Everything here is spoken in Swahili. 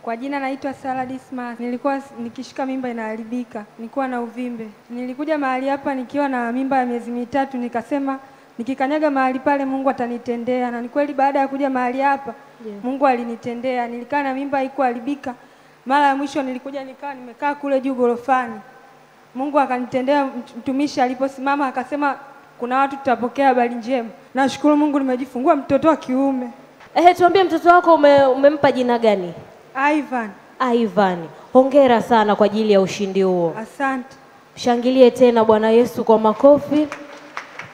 Kwa jina naitwa Sara Dismas. Nilikuwa s- nikishika mimba inaharibika, nilikuwa na uvimbe. Nilikuja mahali hapa nikiwa na mimba ya miezi mitatu, nikasema nikikanyaga mahali pale Mungu atanitendea, na ni kweli baada ya kuja mahali hapa Yeah. Mungu alinitendea. Nilikaa na mimba haikuharibika. Mara ya mwisho nilikuja nikaa nimekaa kule juu gorofani, Mungu akanitendea. mt- Mtumishi aliposimama akasema kuna watu tutapokea habari njema. Nashukuru Mungu nimejifungua mtoto wa kiume Ehe, tuambie mtoto wako ume, umempa jina gani? Ivan. Ivan. Hongera sana kwa ajili ya ushindi huo. Asante. Shangilie tena Bwana Yesu kwa makofi.